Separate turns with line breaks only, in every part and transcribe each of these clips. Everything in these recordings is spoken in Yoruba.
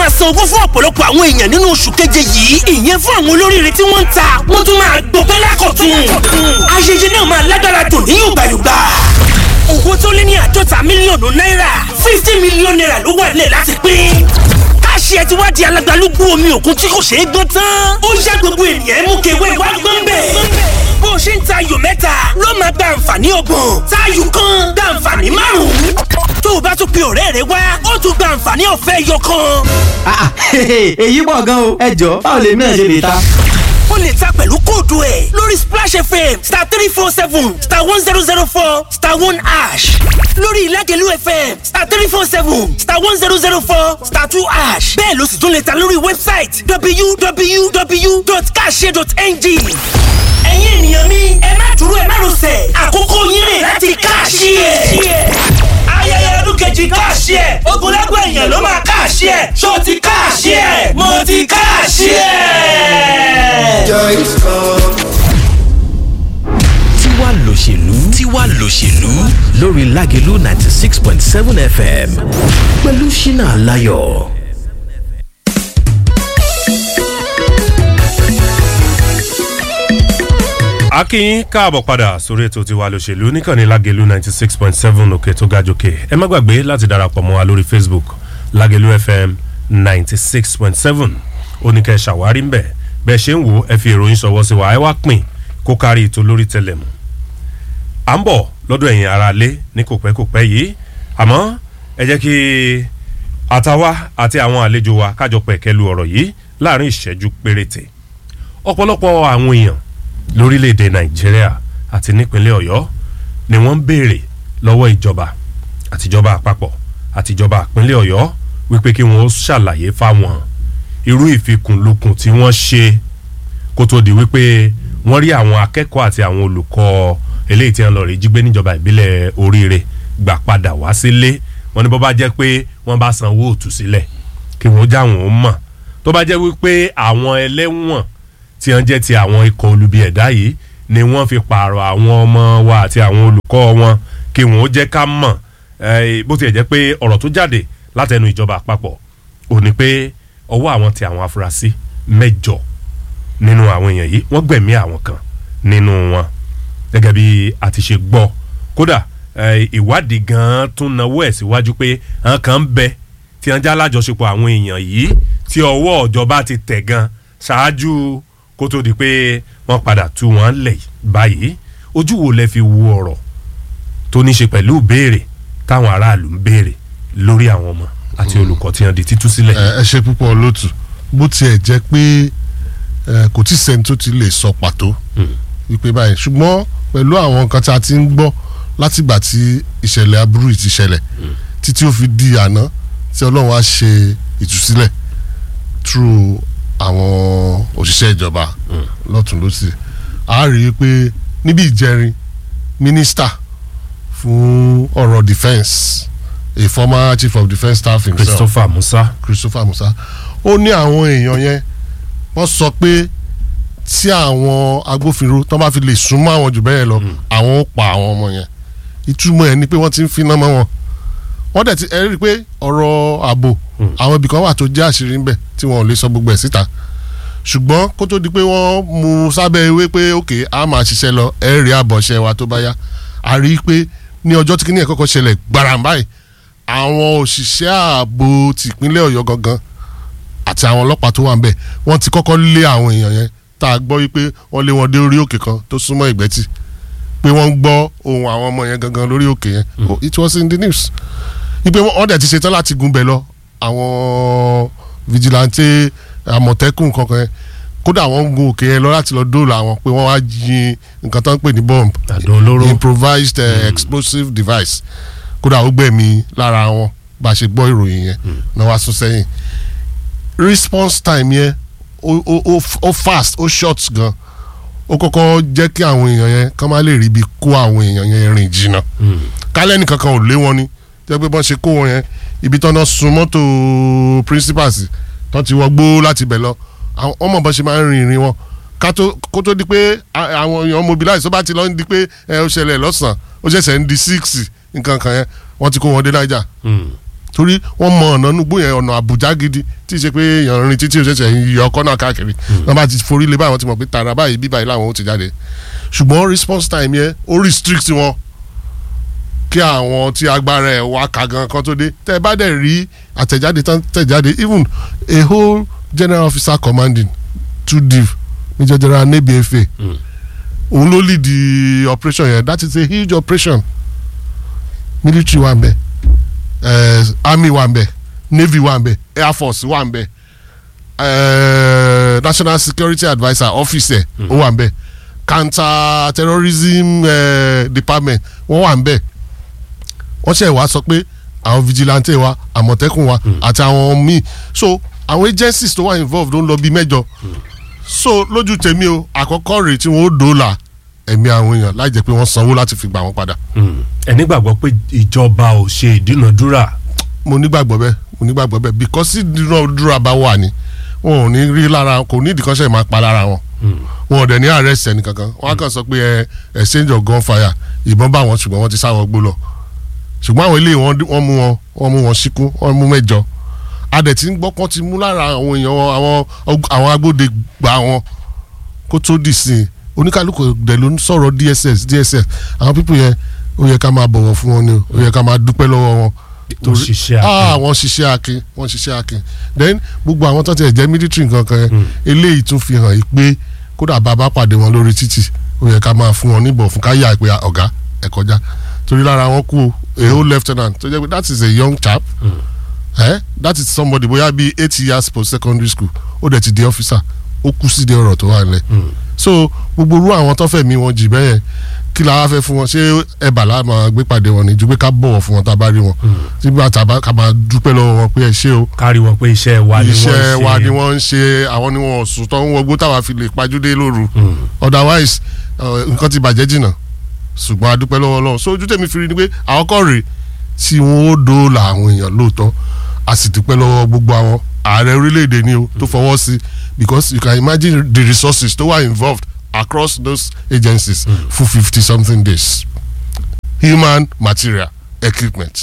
máa san owó fún ọ̀pọ̀lọpọ̀ àwọn èèyàn nínú oṣù keje yìí ìyẹn fún àwọn olóríire tí wọ́n ń ta wọ́n tún máa gbọpẹ́ lákọ̀tún ayẹyẹ náà máa lágbára dùn ní yùgbàyùgbà owó tó lé ní àádọ́ta mílíọ̀nù náírà fifty mílíọ̀nù náírà ló wà nílẹ̀ láti pín káṣí ẹ ti wá di alágbálúgbú omi òkun tí kò ṣeé gbọ́n tán ó yá gbogbo ènìyàn mú kewé wá gbọ́n bẹ́ẹ̀ bó o ṣe ń ta ayò mẹ́ta ló máa gba àǹfààní ọgbọ̀n táyù kan gba àǹfààní márùn-ún tó o bá tún pe ọ̀rẹ́ rẹ wá ó tún gba àǹfààní ọ̀fẹ́ ẹyọ kan.
èyí pọ̀ gan o ẹ jọ báwo lèmi náà ṣe lè ta.
o lè ta pẹ̀lú kóòdù ẹ̀ lórí splash fm star three four seven star one zero zero four star one ash lórí ìlágẹ̀lú fm star three four seven star one zero zero four star two ash bẹ́ẹ̀ ló sì tún lè ta lórí wẹ́bsáìtì www.kashare.ng ẹ̀yin ènìyàn mi ẹ má dúró ẹ má rọsẹ̀ àkókò yín rè láti káàṣì ẹ̀. ayẹyẹ ọdún kejì káàṣì ẹ̀ ogunlẹ́gbẹ̀ èèyàn ló máa káàṣì ẹ̀ ṣó ti káàṣì ẹ̀ mo ti káàṣì ẹ̀.
tiwa lòṣèlú tiwa lòṣèlú lórí lágẹ̀lú ninety six point seven fm pẹ̀lú ṣínà aláyọ̀.
akínyín káàbọ̀ padà sórí ètò tiwa lòṣèlú níkànnì lágẹ̀lú ninety six point seven òkè tó ga jòkè ẹ má gbàgbé láti darapọ̀ mọ́ wa lórí facebook lágẹ̀lú fm ninety six point seven oníkẹ́ ṣàwárí ńbẹ̀ bẹ́ẹ̀ ṣe ń wò ẹ fi ìròyìn ṣọwọ́ sí wa ẹ wá pín kó kárí ètò lórí tẹlẹmù à ń bọ̀ lọ́dọ̀ ẹ̀yìn ara lé ní kòpẹ́kòpẹ́ yìí àmọ́ ẹ jẹ́ kí àtàwa àti àwọn àlejò wa kájọ pẹ̀kẹ́lu ọ̀rọ̀ yìí láàrin ìṣẹ́jú péréte ọ̀pọ̀lọpọ̀ àwọn èèyàn lórílẹ̀‐èdè nàìjíríà àti nípínlẹ̀ ọ̀yọ́ ni wọ́n ń béèrè lọ́wọ́ ìjọba àtijọba àpapọ̀ àtijọba ìpínlẹ̀ ọ̀yọ́ wípé kí wọ́n ṣàlàyé fáwọn irú ìfikùnlukùn tí wọ́n ṣe kó tó di wípé wọ́n rí àwọn akẹ́kọ̀ọ́ àti àwọn olùkọ́ eléyìí tí wọ́n lọ rí jí gbé níjọba ìbílẹ̀ oríire gbà padà wá sílé wọ́n ní bó bá jẹ́ pé wọ́n bá sanwó òtúsílẹ̀ kí wọ́n já wọn ó mọ̀ tó bá jẹ́ wípé àwọn ẹlẹ́wọ̀n tí wọ́n jẹ́ ti àwọn ikọ̀ olubi ẹ̀dá yìí ni wọ́n fi pààrọ̀ àwọn ọmọ wa àti àwọn olùkọ́ wọn kí wọ́n ó jẹ́ ká mọ̀ bó tilẹ̀ jẹ́ pé ọ̀rọ̀ tó jáde látẹnu ìjọba àpapọ̀ ò ní pé ọwọ́ àwọn ti àwọn afurasí mẹ́jọ nínú àwọn èèyàn yìí wọ́n gbẹ̀mí àwọn kan nínú wọn gẹ́gẹ́ bí a ti ṣe gbọ́ kódà ìwádìí gan-an tún nawó ẹ̀ síwájú pé àwọn kan ń bẹ tí wọ́n já lájọṣepọ̀ àwọn èèyàn yìí tí ọwọ́ ìjọba ti tẹ̀ gan ṣáájú kó tó di pé wọ́n padà tú wọn lẹ̀ báyìí ojú wo lẹ fi wo ọ̀rọ̀ tó ní ṣe pẹ̀lú ìbéèrè táwọn aráàlú ń béèrè lórí àwọn ọmọ àti olùkọ́ tí wọ́n di títú sílẹ̀.
ẹ ṣe púpọ̀ lótú bó tiẹ̀ jẹ́ pé kò tí sẹ́ni tó ti lè sọ pàtó wípé báyìí ṣùgbọ́n pẹ̀lú àwọn nǹkan tí a ti ń gbọ́ látìgbà tí ìṣẹ̀lẹ̀ aburú yìí ti ṣẹlẹ̀ títí ó fi di àná tí ọlọ́run á ṣe ìtúsílẹ̀ through àwọn òṣìṣẹ́ ìjọba lọ́tún lọ́sì a rí i pé níbi ìjẹrin mínísítà fún ọ̀rọ̀ defence a former chief of defence staff himself
christopher musa
christopher musa ó ní àwọn èèyàn yẹn wọ́n sọ pé tí àwọn agbófinró tó bá fi lè súnmọ́ àwọn jù bẹ́ẹ̀ lọ àwọn ó pa àwọn ọmọ yẹn ìtumọ̀ ẹ̀ ni pé wọ́n ti ń finá mọ́ wọn wọ́n dẹ̀ ti ẹ rí i pé ọ̀rọ̀ ààbò àwọn ibì kan wà tó jẹ́ àṣírí ńbẹ̀ tí wọ́n ò lè sọ gbogbo ẹ̀ síta ṣùgbọ́n kó tó di pé wọ́n mú sábẹ́ ewé pé òkè á máa ṣiṣẹ́ lọ ẹ rí àbọ̀ṣẹ́ wa tó bá yá a rí i pé ní ọjọ́ tí kíní ẹ̀ kọ́kọ́ ṣẹlẹ̀ gbarambáyì àwọn òṣìṣẹ́ ààbò tìpínlẹ̀ ọ̀yọ́ gangan àti àwọn ọlọ́pàá tó wà ń bẹ̀ wọ́n ti kọ́kọ́ lé àwọn èèyàn yẹn tá a gbọ́ wípé wọ́n lé wọn dé orí òkè kan tó súnmọ́ ìgbẹ́tì pé wọ́n ń gbọ́ ohun àwọn ọmọ yẹn gangan lórí òkè yẹn it was in the news wípé wọ́n dẹ̀ ti ṣetán láti gun bẹ̀ lọ àwọn vigilante àmọ̀tẹ́kùn kankan yẹn kódà wọ́n ń gun òkè yẹn lọ láti lọ dóòlà àwọn pé wọ́n wá yin nǹkan tó ń pè ní bomb
àdó olóró
improvised uh, explosive device kódà ó gbẹ̀mí lára wọn bá a ṣe gbọ́ ìròyìn yẹn náà wá sún sẹ́yìn response time yẹn ó ó ó fast ó short gan ó kọ́kọ́ jẹ́ kí àwọn èèyàn yẹn kán má lè rí ibi kó àwọn èèyàn yẹn rìn jìnnà kálẹ̀ nìkan kan ò lé wọn ni jẹ́ pé bọ́n ṣe kó wọn yẹn ibi tán náà sun mọ́tò principals tán ti wọgbó láti bẹ̀ lọ àwọn ọmọ bọ́n ṣe máa ń rin ìrìn wọn kó tó di pé àwọn èèyàn mobilize tó bá ti lọ ń di pé ẹ ó ṣẹlẹ̀ lọ́sàn-án ó ṣẹ̀ṣẹ̀ ń di six nǹkan kan yẹn wọ́n ti kó wọn dé Naija torí wọ́n mọ ọ̀nà nugbó yẹn ọ̀nà àbújá gidi tí ì ṣe pé èèyàn rìn títí òṣèṣẹ́ yọ ọkọ náà káàkiri wọ́n bá ti forí lé báyìí wọ́n ti mọ̀ pé tààrà báyìí bí báyìí làwọn ó ti jáde ṣùgbọ́n response time yẹn ó restrict wọn kí àwọn tí agbára ẹ̀ wá ka gan kan tó dé tẹ́ ẹ bá dẹ̀ rí àtẹ̀jáde tán tẹ̀jáde even a whole general officer commanding two div major general nebi efe òun ló lead the operation yẹn that is a huge operation military wà ń bẹ eh, army wà ń bẹ navy wà ń bẹ air force wà ń bẹ eh, national security adviser office ẹ̀ ó wà ń bẹ counter terrorism eh, department wọ́n wà ń bẹ wọ́n ṣe wá sọ pé àwọn vigilante wa àmọ̀tẹ́kùn wa àti àwọn míì so àwọn agencies tó wà involved ó ń lọ bíi mẹ́jọ so lójú tèmi o àkọ́kọ́ rèé tí wọ́n ó dòólà ẹ̀mí àwọn èèyàn láì jẹ́ pé wọ́n sanwó láti fi gbà wọ́n padà
ẹ nígbàgbọ́ pé ìjọba ò ṣe ìdúnadúrà
mo nígbàgbọ́ bẹ́ẹ̀ mo nígbàgbọ́ bẹ́ẹ̀ because tí dúnadúrà bá wà ní wọn ò ní rí lára kò ní ìdíkọ́sẹ̀ máa pa lára wọn wọn ò dẹ̀ ní arrest ẹni kankan wọn á kàn sọ pé ẹ exchange of gunfire ìbọn bá wọn ṣùgbọ́n wọ́n ti sáwọ́ gbó lọ ṣùgbọ́n àwọn eléyìí wọ́n wọ́n mú wọn wọ́n mú wọn síkú wọ́n mú mẹ́jọ adẹ̀ tí ń gbọ́ pọ́n ti mú lára àwọn èèyàn wọn àwọn àwọn agbóde gbà wọn kó tó dì sí i oníkálukú dẹ̀ ló ń sọ̀rọ̀ dss dss àwọn pípọ̀ yẹn ó yẹ ká máa bọ̀wọ̀ fún wọn ni o ó yẹ ká máa dúpẹ́ lọ́wọ́ wọn
ó ṣiṣẹ́
ah
àpè
wọ́n ṣiṣẹ́ akin wọ́n ṣiṣẹ́ akin then gbogbo àwọn tó ti ẹ̀ jẹ́ military nǹkan kan yẹn eléyìí tún fi hàn yìí pé kódà bàbá pàdé wọn lórí títì ó yẹ ká máa fún wọn níbọ̀ fún ká yà pé ọ̀gá ẹ̀ kọjá torí lára wọn kú o a whole lieutenant tó jẹ́ pé that is a young chap eh? that is somebody bóyá bíi eight years post secondary school ó dẹ̀ ti di officer ó kú sí di ọ̀rọ̀ tó wà nílẹ̀ so gbogbo irú àwọn tó fẹ̀mí wọn jì bẹ́ẹ̀ yẹn kí la wá fẹ́ fún wọn ṣé ẹ̀bà la máa gbé pàdé wọn ni ju pé ká bọ̀wọ̀ fún wọn tá a bá rí wọn tí bá tá a bá ká máa dúpẹ́ lọ́wọ́ wọn pé ẹ ṣé o
kárí wọn pé iṣẹ́ wa ni wọ́n ṣe
iṣẹ́ wa ni wọ́n ń ṣe àwọn ni wọ́n sùn tó ń wọgbó táwa fi lè pajúdé lóru otherwise uh, nǹkan ti bàjẹ́ jìnnà ṣùgbọ́n a dúpẹ́ lọ́wọ́ Ọlọ́run so ojú tèmi fi rí ni pé àwọn kọ́ rèé tí wọ́n ó dóòlà àwọn èèyàn lóòótọ́ a sì dúpẹ́ lọ́wọ́ gbogbo àwọn ààrẹ orílẹ̀-èdè ni o tó fọwọ́ sí because you can imagine the resources tó wà involved across those agencies for fifty something days human material equipment.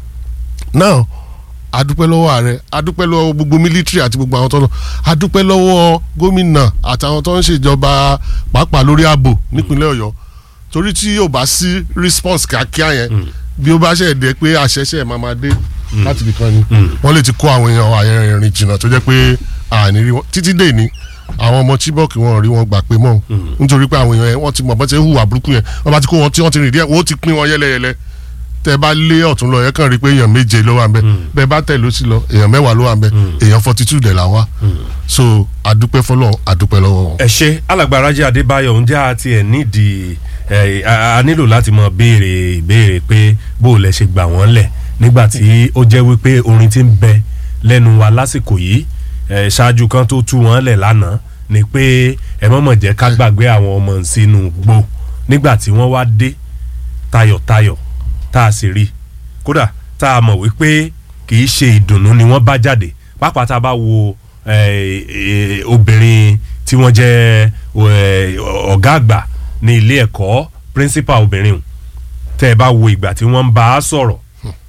now adúpẹ́ lọ́wọ́ ààrẹ adúpẹ́ lọ́wọ́ gbogbo military àti gbogbo àwọn tó lọ adúpẹ́ lọ́wọ́ gómìnà àtàwọn tó ń ṣèjọba pàápàá lórí ààbò nípínlẹ̀ ọ̀yọ́ torí tí yóò bá sí response kíákíá yẹn bí ó bá ṣe dé pé àṣẹṣẹ máa máa dé láti ibì kan ni wọ́n lè ti kó àwọn èèyàn àyẹ̀rìn rìn jìnnà tó jẹ́ pé àní rí wọn títí dé ní àwọn ọmọ chibok wọn rí wọn gbà pé mọ́ nítorí pé àwọn èèyàn yẹn wọ́n ti mọ̀ bọ́n ti hùwà burúkú yẹn wọ́n bá ti kó wọn tí wọ́n ti rìn díẹ̀ wọ́n ó ti pín wọn yẹ́lẹ́yẹ́lẹ́ tẹ bá lé ọ̀tún lọ yẹ kàn rí pé èèyàn méje ló wà ń bẹ bẹ́ẹ̀ bá tẹ̀ ló sí lọ èèyàn mẹ́wàá ló wà ń bẹ èèyàn forty two dẹ̀ là wá so adúpẹ́ fọlọ́ adúpẹ́ lọ́wọ́ wọn.
ẹ ṣe alàgbà Rájí Adébáyọ̀ ǹjẹ́ a tiẹ̀ nídìí ẹ a a nílò láti mọ béèrè ìbéèrè pé bó o lẹ ṣe gbà wọ́n lẹ̀ nígbà tí ó jẹ́ wípé orin ti ń bẹ lẹ́nu wa lásìkò yìí ẹ ṣáájú kan tó tú wọ́n lẹ̀ lánàá ni pé ẹ mọ̀mọ̀ jẹ́ ká gbàgbé àwọn ọmọ sínú gbó nígbà tí wọ́n wá dé tayọ̀tayọ̀ tá a sì rí kódà tá a mọ̀ wípé kì í ṣe ìdùnnú ni wọ́n bá jáde pàápàá tá a bá wo eh, eh, obìnrin tí wọ́n jẹ́ eh, ọ̀gá àgbà ní ilé ẹ̀kọ́ principal obìnrin hùn tẹ́ ẹ bá wo ìgbà tí wọ́n ń bá a sọ̀rọ̀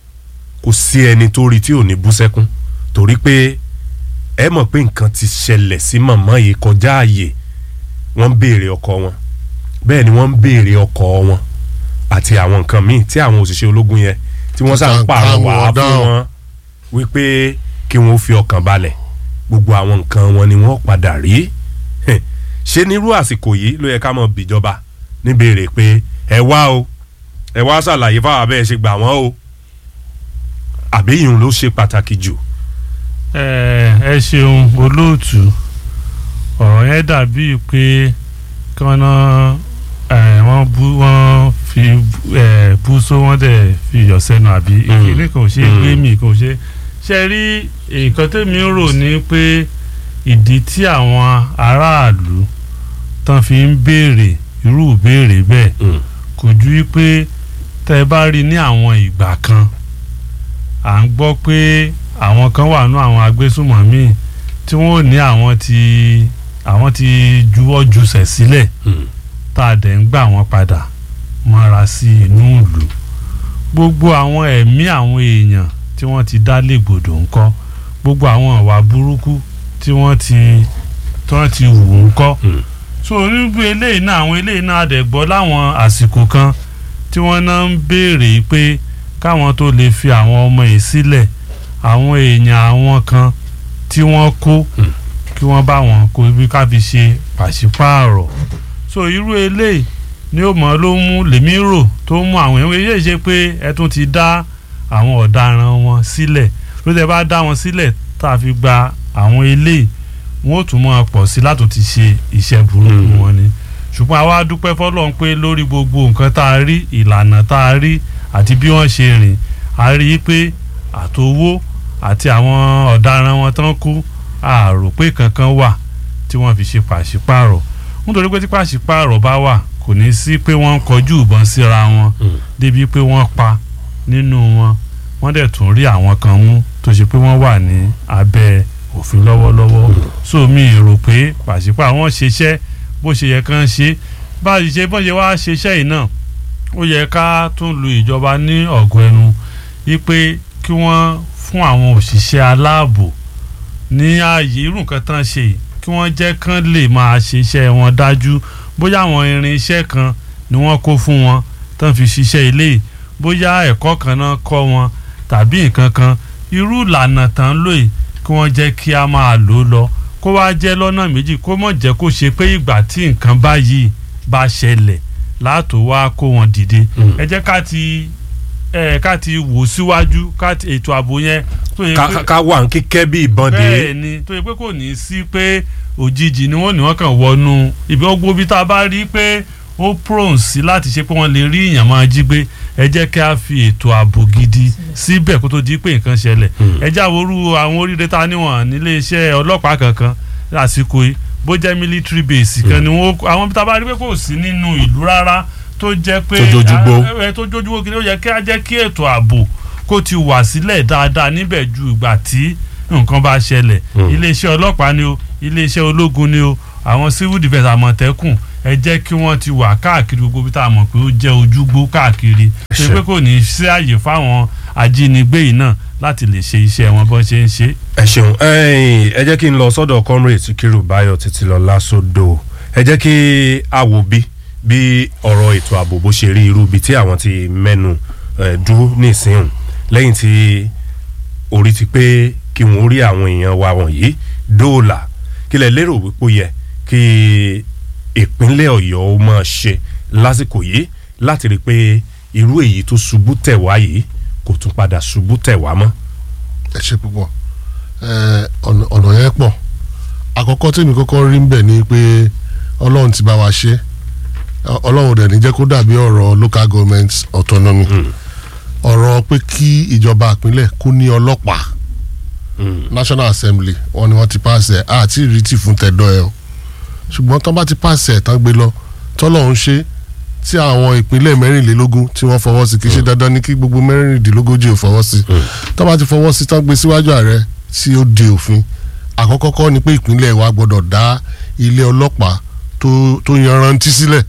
kò sí ẹni tó rí tí ò ní bú sẹ́kún torí pé ẹ mọ̀ pé nǹkan ti ṣẹlẹ̀ sí màmá yìí kọjá ààyè wọ́n ń béèrè ọkọ wọn bẹ́ẹ̀ ni wọ́n ń béèrè ọkọ wọn àti àwọn nǹkan míì tí àwọn òṣìṣẹ́ ológun yẹn tí wọ́n sá ń pààrọ̀ wá fún wọn wípé kí wọ́n fi ọkàn balẹ̀ gbogbo àwọn nǹkan wọn ni wọ́n padà rí ṣé nírú àsìkò yìí ló yẹ ká mọ̀ bìjọba níbèrè pé ẹ wá o ẹ wá ṣàlàyé fáwọn abẹ́ ẹ ṣe gbà wọ́n o àbí ìyún ló ṣe pàtàkì jù.
ẹ ẹ ṣeun olóòtú ọ̀rọ̀ yẹn dàbí pé kọ́nà wọ́n bú wọ́n fi ẹ, bú só wọ́n dẹ̀ fi yọ̀ sẹ́nu àbí ìkíní kò ṣe gbé mi kò ṣe ṣe rí nǹkan tẹ́mi ń rò ní pé ìdí tí àwọn aráàlú tán fi ń béèrè irú ìbéèrè bẹ́ẹ̀ kò ju wípé tẹ́ ẹ bá rí ní àwọn ìgbà kan à ń gbọ́ pé àwọn kan wà nú àwọn agbésùmọ̀mí tí wọ́n ò ní àwọn ti àwọn ti juwọ́ jùsẹ̀ sílẹ̀ tá a dẹ̀ ń gbà wọ́n padà mọ́ra sí inú ìlú gbogbo àwọn ẹ̀mí àwọn èèyàn tí wọ́n ti dá légbodò ńkọ́ gbogbo àwọn ìwà burúkú tí wọ́n ti tí wọ́n ti wù ńkọ́ so níbi eléyìí náà àwọn eléyìí náà àdẹ̀gbọ́ láwọn àsìkò kan tí wọ́n náà ń béèrè pé káwọn tó lè fi àwọn ọmọ yìí sílẹ̀ àwọn èèyàn àwọn kan tí wọ́n kó kí wọ́n bá wọn kó bí ká fi ṣe pàṣípààrọ̀ so irú eléyìí ni ó mọ̀ ló mú lèmi rò tó mú àwọn èèyàn eléyìí ṣe pé ẹ tún ti dá àwọn ọ̀daràn wọn sílẹ̀ ló tẹ bá dá wọn sílẹ̀ tá a fi gba àwọn eléyìí wọn ò tún mọ̀ pọ̀ sí láti ti ṣe iṣẹ́ burúkú wọn ni ṣùgbọ́n àwa dúpẹ́ fọlọ́run pé lórí gbogbo nǹkan tá a rí ìlànà tá a rí àti bí wọ́n ṣe rìn a rí i pé àtowó àti àwọn ọ̀daràn wọn tán kú a rò pé kankan wà tí wọ́n fi ṣe pàṣípààrọ̀ nítorí pé tí pàṣípààrọ̀ bá wà kò ní sí pé wọ́n ń kọjú ìbọn síra wọn débi pé wọ́n pa nínú wọn wọ́n dẹ̀ tún rí àwọn kan mú tó ṣe pé wọ́n wà ní abẹ́ òfin lọ́wọ́lọ́wọ́ so mi rò pé pàṣípààrọ̀ wọn ṣiṣẹ́ bó ṣe yẹ kán ṣe bá a ṣe bọ́n ṣe wá ṣiṣẹ́ yìí náà ó yẹ ká tún lu ìjọba ní ọ̀gọ́ ẹnu wípé kí wọ́n fún àwọn òṣìṣẹ́ aláàbò ní ààyè irú nǹkan tán ṣe yìí kí wọ́n jẹ́ kán lè máa ṣiṣẹ́ wọn dájú bóyá àwọn irinṣẹ́ kan ni wọ́n kó fún wọn tán fi ṣiṣẹ́ ilé yìí bóyá ẹ̀kọ́ kan náà kọ́ wọn tàbí nǹkan kan irú ìlànà tán lò yìí kí wọ́n jẹ́ kí a máa lò ó lọ kó wá jẹ́ lọ́nà méjì kó mọ̀ jẹ́ kó ṣe pé ìgbà tí nǹkan báyìí bá ṣẹlẹ̀ láàtò wá kó wọn dìde ẹ jẹ́ ká ti ẹ ká ti wò síwájú ká ti ètò ààbò yẹn tó yẹ
ká
pé
ká wà ń kíkẹ́ bí ìbọn dé
bẹ́ẹ̀ ni tó yẹ pé kò ní í sí pé òjijì ni wọ́n ní wọ́n kàn wọnú ibi ọgbó bí tá a bá rí pé ó prone sí láti ṣe pé wọ́n lè rí èèyàn máa jí gbé ẹ jẹ́ kí a fi ètò ààbò gidi síbẹ̀ kó tó di pé nǹkan ṣẹlẹ̀ ẹ já worú àwọn oríire tá a níwọ̀n nílé iṣẹ́ ọlọ́pàá kankan lásìkò yìí bó jẹ́ military base kan ni wọ́n àwọn bí tá a bá rí pé kò sí nínú ìlú rárá tó jẹ́ pé
Tó jójúgbó.
ẹ tó jójúgbó kí ni ó yẹ kí a jẹ́ kí ètò ààbò kó ti wà sílẹ̀ dáadáa níbẹ̀ ju ìgbà tí nǹkan bá ṣẹlẹ̀ iléeṣẹ́ ọlọ́pàá ni o iléeṣẹ́ ológun ni o àwọn civil defence àmọ̀tẹ́kùn ẹ jẹ́ kí wọ́n ti wà káàkiri gbogbo bí tá a mọ̀ pé ó jẹ́ ojúgbó káàkiri ṣe
Ṣe.
pé kò ní í sí àyè fáwọn ajínigbé yìí náà láti lè ṣe iṣẹ́ wọn bọ́n ṣe ń ṣe.
ẹ ṣeun ẹ̀yin, ẹ jẹ́ kí n lọ sọ́dọ̀ comrade Sikiru Bayo títí lọ lásòdò ẹ jẹ́ kí a wò bí bí ọ̀rọ̀ ètò ààbò bó ṣe rí irú ibi tí àwọn ti mẹ́nu eh, dúró nísìnyìí lẹ́yìn tí orí ti pé kí wọ́n rí àwọn èèyàn wa wọ̀nyí dóòlà kí lẹ lérò wípé ó yẹ kí ìpínlẹ̀ Ọ̀yọ́ ó máa ṣe lásìkò yìí láti rí i pé irú èyí tó ṣubú tẹ̀ wá yìí kò tún padà ṣubú tẹ̀ wá mọ́.
ẹ ṣe púpọ̀ ẹ, ọ̀nà ọ̀nà yẹn pọ̀ àkọ́kọ́ tí mi kọ́kọ́ rí ń bẹ̀ ni pé ọlọ́run ti bá wa ṣe Ọ- ọlọ́run dẹ̀ ní jẹ́ kó dàbí ọ̀rọ̀ local government autonomy ọ̀rọ̀ pé kí ìjọba ìpínlẹ̀ kó ní ọlọ́pàá national assembly wọn ni wọ́n ti pàṣẹ àti ìrètí fún tẹ̀dọ̀ ẹ̀ o ṣùgbọ́n tán bá ti pàṣẹ ẹ̀ tán gbé lọ tọ́lọ́run ṣe tí àwọn ìpínlẹ̀ mẹ́rìnlélógún tí wọ́n fọwọ́ sí kì í ṣe dandan ní kí gbogbo mẹ́rìndínlógójì ò fọwọ́ sí tán bá ti fọwọ́ sí tán gbé síwájú ààrẹ tí ó de òfin àkọ́kọ́ kọ́ ni pé ìpínlẹ̀ wa gbọ́dọ̀ dá ilé ọlọ́pàá tó tó yanrantí sílẹ̀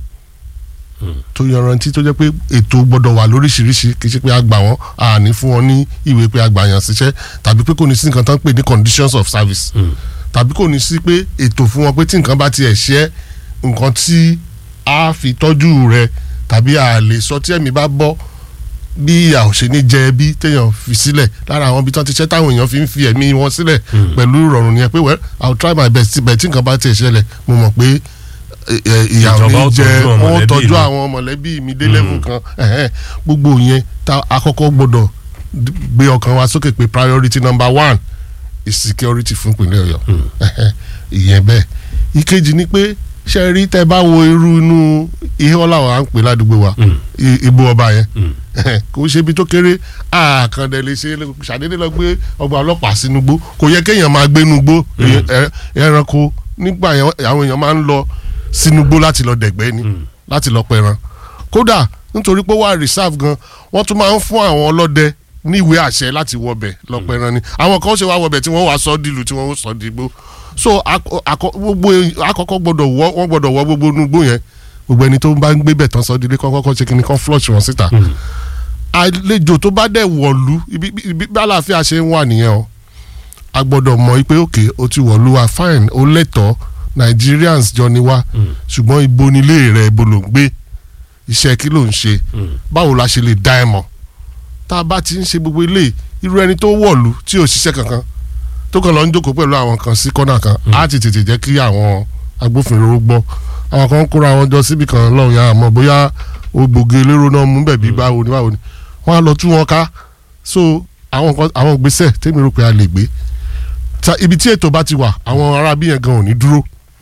tó yanrantí tó jẹ́ pé ètò gbọ́dọ̀ wà lóríṣiríṣi kì í ṣe pé a gbà wọ́n a ní fún wọn ní ìwé pé a gbà yàn síṣẹ́ tàbí pé kò ní sí nǹkan tán pè ní conditions of service tàbí kò ní sí pé ètò fún wọn pé tí nǹkan bá tiẹ̀ ṣe é, nǹkan tí a fi tọ́jú rẹ tàbí a lè sọ tí ẹ̀mí bá bọ́ bí ìyà ò ṣe ní jẹ ẹbí téèyàn fi sílẹ̀ lára àwọn ibi tí wọ́n ti ṣẹ́ táwọn èèyàn fi ń fi ẹ̀mí wọn sílẹ̀ pẹ̀lú ìrọ̀rùn nìyẹn pé well i will try my best bẹ̀ tí nǹkan bá tiẹ̀ ṣẹlẹ̀ mo mọ̀ pé ẹ, ẹ, ìyà ò
Ìjọba ó
ní jẹ
tọ́jú àwọn
wọ́n
mọ̀lẹ́bí
tọ́jú
mi.
àwọn mọ̀lẹ́bí mi dé level kan ẹ̀hẹ́n. gbogbo yẹn tá àkọ́kọ́ gbọ́dọ̀ d- gbé ọkàn wa sókè pé priority number one is security fún ìpínlẹ̀ ọ̀yọ́ ẹ̀hẹ́n. ìyẹn bẹ́ẹ̀ ìkejì ni pé ṣe rí tẹ́ bá wo irú inú ihe ọ̀làwọ̀ à ń pè ládùúgbò wa i- igbó ọba yẹn kò ṣe ibi tó kéré àkàndẹ̀ lè ṣe ṣàdédé lọ gbé ọgbà ọlọ́pàá sínú gbó kò yẹ kéèyàn máa gbé inú gbó ẹ- ẹranko nígbà yẹn àwọn èèyàn máa ń lọ sínú gbó láti lọ dẹ̀gbẹ́ ni láti lọ pẹran kódà nítorí pé ó wà reserve gan wọ́n tún máa ń fún àwọn ọlọ́dẹ ní ìwé àṣẹ láti wọbẹ̀ lọ pẹran ni àwọn kan ṣe wá wọbẹ̀ tí wọ́n wá sọ dìlù tí wọ́n sọ dìgbò so akọ- akọ- gbogbo àkọ́kọ́ gbọ́dọ̀ wọ wọ́n gbọ́dọ̀ wọ gbogbo inú gbó yẹn gbogbo ẹni tó bá ń gbé bẹ̀ tán sọ dílé kọ́kọ́ ṣe kí ni kan flush wọn síta àlejò tó bá dẹ̀ wọ̀lú ibi ibi bí àlàáfíà ṣe ń wà nìyẹn o a gbọ́dọ̀ mọ̀ pé òkè o ti wọ̀lú wa fine o lẹ́tọ̀ọ́ Nigerians jọ ni wá ṣùgbọ́n ibo nílé rẹ̀ ibo ló ń gbé iṣẹ́ kí ló ń ṣe báwo la ṣe lè dá ẹ mọ̀ tá a bá ti ń ṣe gbogbo ilé irú ẹni tó wọ̀lú tí ò ṣiṣẹ́ kankan tó kàn lọ ń jókòó pẹ̀lú àwọn kan sí kọ́nà kan á ti tètè jẹ́ kí àwọn agbófinró gbọ́ àwọn kan ń kóra wọn jọ síbi kan lọ́hùn yà mọ̀ bóyá ògbógi elérò náà mú bẹ̀bí báwo ni báwo ni wọ́n á lọ tú wọn ká so àwọn kan àwọn gbèsè tèmi rò pé a lè gbé ta ibi tí ètò bá ti wà àwọn arábí yẹn gan ò ní dúró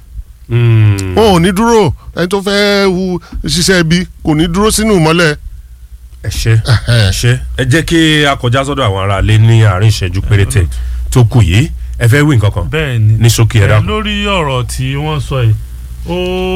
Mm.
wọn ò ní dúró ẹni tó fẹ́ hu ṣiṣẹ́ ibi kò ní dúró sínú ìmọ́lẹ̀
ẹ ṣe ẹ ṣe ẹ jẹ́ kí a kọjá sọ́dọ̀ àwọn ará ilé ní àárín ìṣẹ́jú péréte tó kù yìí ẹ fẹ́ wí nǹkan kan
bẹ́ẹ̀ ni
ní ṣókí ẹ
ẹ,
dákun.
lórí ọ̀rọ̀ tí wọ́n sọ yìí ó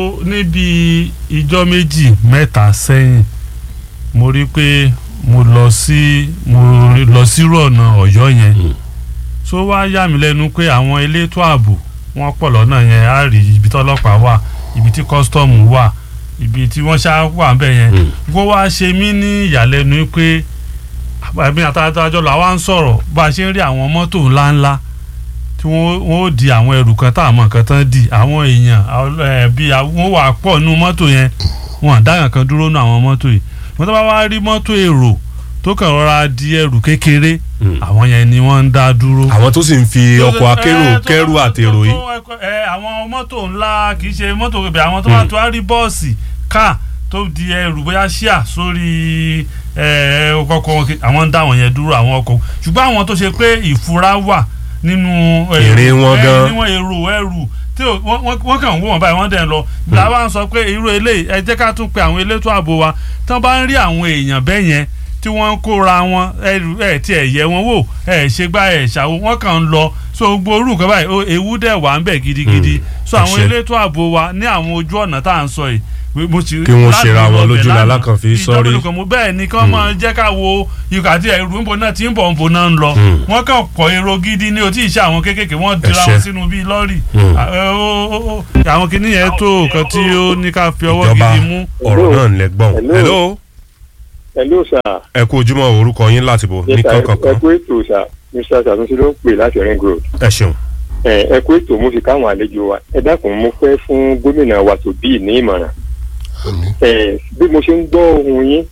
níbi ìjọ́ méjì mẹ́ta sẹ́yìn mo rí pé mo lọ sí mo lọ sírú ọ̀nà ọ̀yọ́ yẹn tó wá yà mí lẹ́nu pé àwọn elétò ààbò wọ́n pọ̀ lọ́nà yẹn á rí ibi tí ọlọ́pàá wà ibi tí kọ́sítọ́ọ̀mù wà ibi tí wọ́n ṣá wà ń bẹ̀ yẹn kó wá ṣe mí ní ìyàlẹ́nu pé àbí àtàtàjọ làwa ń sọ̀rọ̀ bá a ṣe ń rí àwọn mọ́tò ńláńlá tí wọ́n wọ́n ó di àwọn ẹrù kan tá àmọ́ nǹkan tán di àwọn èèyàn àwọn, eh, bí wọ́n wà pọ̀ nínú mọ́tò yẹn wọn dáhùn kan dúró nínú àwọn mọ́tò yìí wọ́n tó bá wá rí mọ́tò èrò tó kàn rọra di ẹrù kékeré àwọn yẹn ni wọ́n ń dá dúró.
àwọn tó sì ń fi ọkọ̀ akérò
Eh, tó-
kẹ́rù
tó-
àtèrò yìí.
tó- eh, àwọn mọ́tò ńlá kì í ṣe mọ́tò ibẹ̀ àwọn tó bá tó á rí bọ́ọ̀sì káà tó di ẹrù bóyá ṣíà sórí eh, ọkọ̀ wọn kì- àwọn ń dá àwọn yẹn dúró àwọn ọkọ̀ ṣùgbọ́n àwọn tó ṣe pé ìfura wà nínú eh,
Èrè wọn
eh,
gan.
níwọ̀n èrò ẹrù tí ò- wọ́n- wọ́n wọ́n kàn ń wò wọ́n báyìí wọ́n dẹ̀ ń lọ làwa ń sọ pé irú eléyìí ẹ jẹ́ ká tún pe àwọn elétò ààbò wa tí wọ́n bá ń rí àwọn èèyàn bẹ́ẹ̀ yẹn tí wọ́n ń kóra wọn ẹrù ẹ̀ tí ẹ̀ yẹ wọn wò ẹ̀ ṣe gbá ẹ̀ ṣàwò wọ́n kàn ń lọ so gbogbo orú nǹkan báyìí ó- ewu dẹ̀ wà ń bẹ̀ gidigidi so
ẹ
àwọn
ṣé.
elétò ààbò wa ní àwọn ojú ọ̀nà tá à ń sọ yìí mo ti-
Kí wọ́n
láti
ṣera wọn
lọ bẹ̀
lójú
lánàá,
lalákàn fi
ìjọba
sọ́rí.
olùkọ́ mo bẹ́ẹ̀ ni kí wọ́n máa jẹ́ ká wo ikọ̀ àti ẹ̀rù ń bo náà tí ń bọ̀ ń bo náà ń lọ wọ́n kàn kọ́ èrò gidi ní otí ìṣe àwọn kéékèèké wọ́n dira
ṣé.
wọn sínú bíi lọ́ọ̀rì
Mm.
À, ẹ, ó- ó- ó- àwọn kìíní yẹn tó nǹkan tí ó ní ká fi ọwọ́
ìjọba
gidi mú.
ọ̀rọ̀ náà ń lẹ́gbọ̀n.
Hello.
hello
hello sir.
ẹ kú ojúmọ́ orúkọ yín láti bò ní
Yes, sir. ẹ
kankan
kú ètò sir mr sanusi ló ń pè láti ring road.
ẹ ṣeun.
ẹ ẹ kú ètò mo fi káwọn àlejò wa ẹ dákun mo fẹ́ fún gómìnà wa tó bí ní ìmọ̀ràn.
àmín
ẹ bí mo ṣe ń gbọ́ ohun yín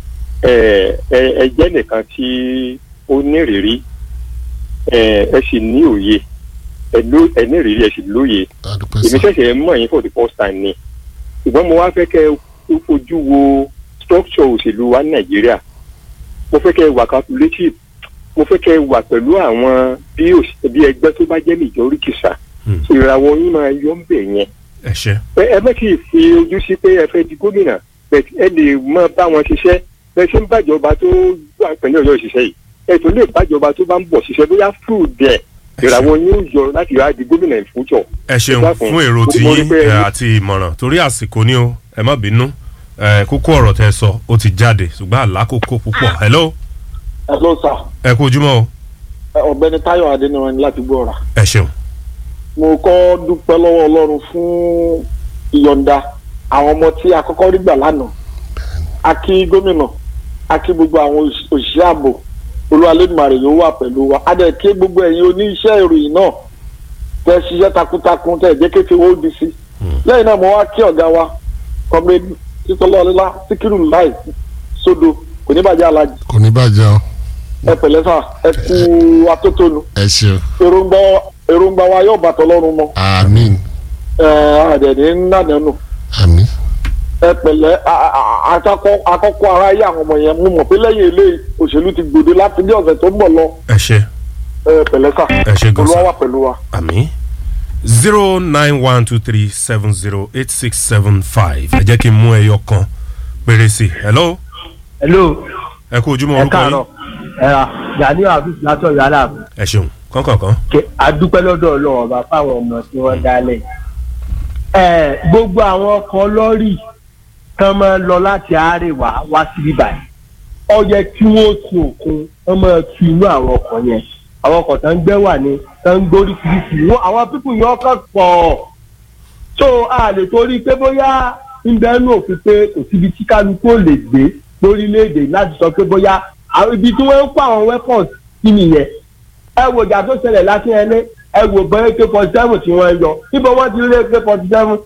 ẹ ẹ ẹ jẹ́ nìkan tí ó nírìírí ẹ ẹ sì ní òye ẹ ló- ẹ nírìírí ẹ sì lóye
adúpẹ́
èmi
sá
ṣẹ̀ṣẹ̀ mọ̀ yín for the first time ni ṣùgbọ́n mo wá fẹ́ kẹ́ ẹ fojú wo structure òṣèlú wa ní nàìjíríà mo fẹ́ kẹ́ ẹ wà calculative mo fẹ́ kẹ́ ẹ wà pẹ̀lú àwọn bí òṣ- bí ẹgbẹ́ tó bá jẹ́ majority sà
Hmm.
ìràwọ̀ yín máa yọ ń bẹ̀ yẹn
ẹ ṣe.
ẹ ẹ má kì í fi ojú sí pé ẹ fẹ́ di gómìnà but ẹ lè mọ bá wọn ṣiṣẹ́ bẹ́ẹ̀ ṣe ń bàjọba tó gbà pẹ̀lú ọ̀yọ́ ìṣiṣẹ́ yìí ẹ tó lè bàjọba tó bá ń bọ̀ ṣiṣẹ́ bóyá fúù dẹ̀ ìràwọ̀ yín ó yọ láti wá di gómìnà in future
ẹ ṣeun
dákun,
fún èrò
mo-
tí
mo rí
yín
pé-
ẹ, àti ìmọ̀ràn torí àsìkò ni o ẹ má bínú ẹ, kókó ọ̀rọ̀ tẹ sọ ó ti jáde ṣùgbọ́n àlákòókò púpọ̀ hello
hello sir
ẹ kú ojúmọ́ o
Ẹ, ọ̀gbẹ́ni Táyọ̀ Adéníran ni láti gbọ́ra
ẹ ṣeun.
mo kọ́ dúpẹ́ lọ́wọ́ Ọlọ́run fún ìyọ̀ǹda àwọn ọmọ tí a kọ́kọ́ rí gbà lánàá a kí gómìnà a kí gbogbo àwọn òṣì- òṣìṣẹ́ ààbò olúwalédùmarè yóò wà pẹ̀lú wa a dẹ̀ kí gbogbo ẹ̀yin oníṣẹ́ ìròyìn náà tẹ́ ṣiṣẹ́ takuntakun tẹ́ jẹ́ kékeré ó di sí lẹ́yìn náà mo wá kí ọ̀gá wa kọ́mẹ́dì títọ́lọ́ọ̀lá síkírù láì sódò kò ní bàjẹ́ alájì
kò ní bàjẹ́ o
ẹ pẹ̀lẹ́ sà ẹ kú atótónu
ẹ ṣeun
èròǹgbà èròǹgbà wa yóò bàtọ̀ lọ́rùn mọ́
àmín
ẹ àdẹ̀dẹ̀ ńnàdánù
àmín
ẹ pẹ̀lẹ́ a- a- àkọ́kọ́ àkọ́kọ́ ara yé àwọn ọmọ yẹn mo mọ̀ pé lẹ́yìn eléyìí òṣèlú ti gbòde láti bí ọ̀sẹ̀ tó ń bọ̀ lọ
ẹ ṣe
ẹ pẹ̀lẹ́ sà
ẹ ṣe gan
olúwa
sa
wà pẹ̀lú wa.
àmì zero nine one two three seven zero eight six seven five ẹ jẹ́ kí n mú ẹyọ kan péré sí i hello
hello
ẹ kú ojúmọ́
ẹ
orúkọ
káàárọ̀
yín
ẹ ra gani afis látọ̀yọ̀ aláàbò
ẹ ṣeun kọ́ńkọ̀ọ̀kan
Kẹ- adúpẹ́ lọ́dọ̀ ọlọ́run ọba fáwọn ọmọ tí wọ́n dálẹ̀ ẹ gbogbo àwọn ọkọ̀ lọ́rì tán máa ń lọ láti àárẹ̀wá wá síbí báyìí ó yẹ kí wọ́n tu òkun wọ́n máa tu inú àwọn ọkọ̀ yẹn àwọn ọkọ̀ tán ń gbẹ́ wà ní tán ń gbórí kìrìkì wọ́n àwọn pípù yẹn ọkọ̀ pọ̀ so a lè torí pé bóyá ń bẹ́ẹ̀ nù òfin pé kò síbi tí kálukú ò lè gbé lórílẹ̀‐èdè láti sọ pé bóyá àwọn ibi tí wọ́n ń kó àwọn weapons sí nìyẹn ẹ wo ìjà tó ṣẹlẹ̀ láti ẹlẹ́ ẹ wo bẹ́ẹ̀ k forty seven tí wọ́n yọ níbo wọ́n ti rí k forty seven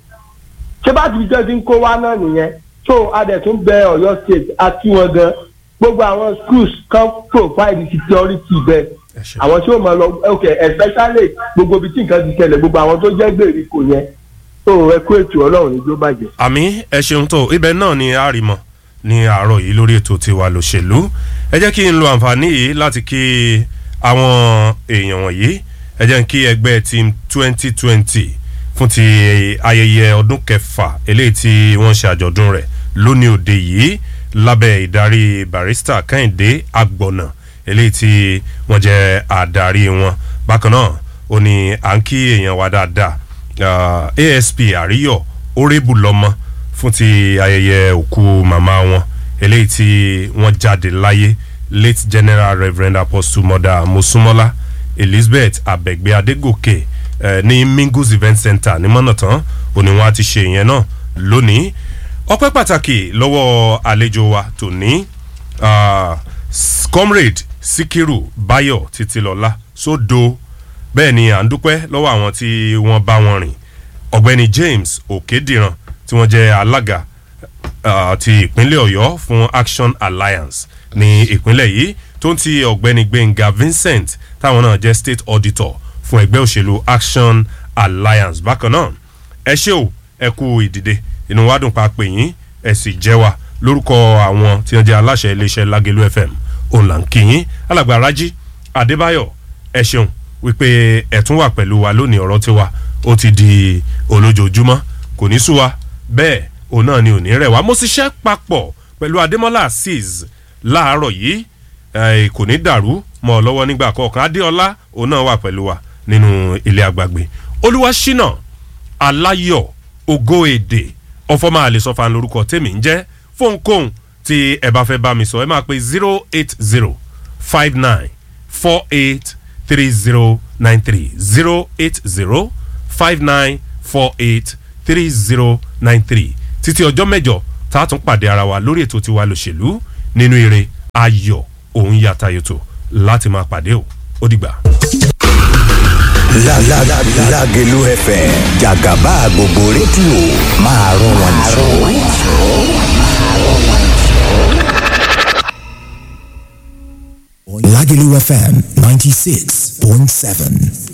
ṣé bá ti fi jẹ́ ti ń kó wá náà nìyẹn so adẹ̀tún bẹ ọ̀yọ́ state àti wọn gan gbogbo àwọn schools kan provide security bẹ́ẹ̀
ẹ ṣe
àwọn tí ó máa lọ ok especially gbogbo ibi tí nǹkan ti ṣẹlẹ̀ gbogbo àwọn tó jẹ́ gbèríko yẹn so ẹ kú ètò ọlọ́run ní jó bàjẹ́.
àmì ẹ ṣeun tó ibẹ̀ náà ni a rí mọ́ ní àárọ̀ yìí lórí ètò tiwa lòṣèlú ẹ jẹ́ kí n lo àǹfààní yìí láti kí àwọn èèyàn wọ̀nyí ẹ jẹ́ kí ẹgbẹ́ team twenty twenty fún ti ayẹyẹ ọdún kẹfà eléyìí tí wọ́n ṣe àjọ̀dún rẹ̀ lónìí òde yìí lábẹ́ ìdarí barista kẹ́hìndé agbọ̀nà eléyìí tí wọ́n jẹ́ àdarí wọn bákan náà ó ní à ń kí èèyàn wa dáadáa uh, asp àríyọ orébù lọmọ fún ti ayẹyẹ òkú màmá wọn eléyìí tí wọ́n jáde láyé late general reverend apostle mother mosumola elizabeth abẹgbẹ adégòkè eh, ní mingus event center ní mọ́nàtán òní wọn á ti ṣe ìyẹn náà lónìí ọpẹ́ pàtàkì lọ́wọ́ àlejò wa tòní ah, s- comrade sikiru bayo titilọla sódò bẹ́ẹ̀ ni à ń dúpẹ́ lọ́wọ́ àwọn tí wọ́n bá wọn rìn ọ̀gbẹ́ni james òkèdìran tí wọ́n jẹ́ alága uh, ti ìpínlẹ̀ ọ̀yọ́ fún action alliance ní ìpínlẹ̀ yìí tó ń ti ọ̀gbẹ́ni gbẹ̀ngà vincent táwọn náà jẹ́ state auditor fún ẹgbẹ́ òṣèlú action alliance bákan náà ẹ ṣé o ẹ kú ìdìde inú wa dùn pa pè yín ẹ sì jẹ́ wa lórúkọ àwọn tí wọ́n jẹ́ aláṣẹ iléeṣẹ́ lágẹ̀lú fm òun là ń kí yín alàgbà rájí adébáyọ̀ ẹ ṣeun wípé ẹ tún wà pẹ̀lú wa lónìí ọ̀rọ̀ tiwa ó ti di olójoojúmọ́ kò ní sú wa bẹ́ẹ̀ òun náà ni ò ní rẹ̀ wá mo ṣiṣẹ́ papọ̀ pẹ̀lú adémọ́lá azeez láàárọ̀ yìí eh, kò ní dàrú mọ́ ọ lọ́wọ́ nígbà kọ̀ọ̀kan adéọlá òun náà wà pẹ̀lú wa nínú ilé àgbàgbé olúwaṣínà aláyọ̀ ògo èdè ọfọmọ àlesọfà lórúkọ tèmi ń jẹ́ fóònkóhùn tí ẹ bá fẹ́ bá mi sọ ẹ máa pe zero eight zero five nine four eight three zero nine three zero eight zero five nine four eight three zero nine three títí ọjọ́ mẹ́jọ tá a tún pàdé ara wa lórí ètò tiwa lòṣèlú nínú eré ayọ̀ òun yàtayòtò láti máa pàdé o ó dìgbà.
La la la Lágelú FM jàgàbá gbogbo rédíò máa rún wọn jù. Lágelú FM ninety six point seven.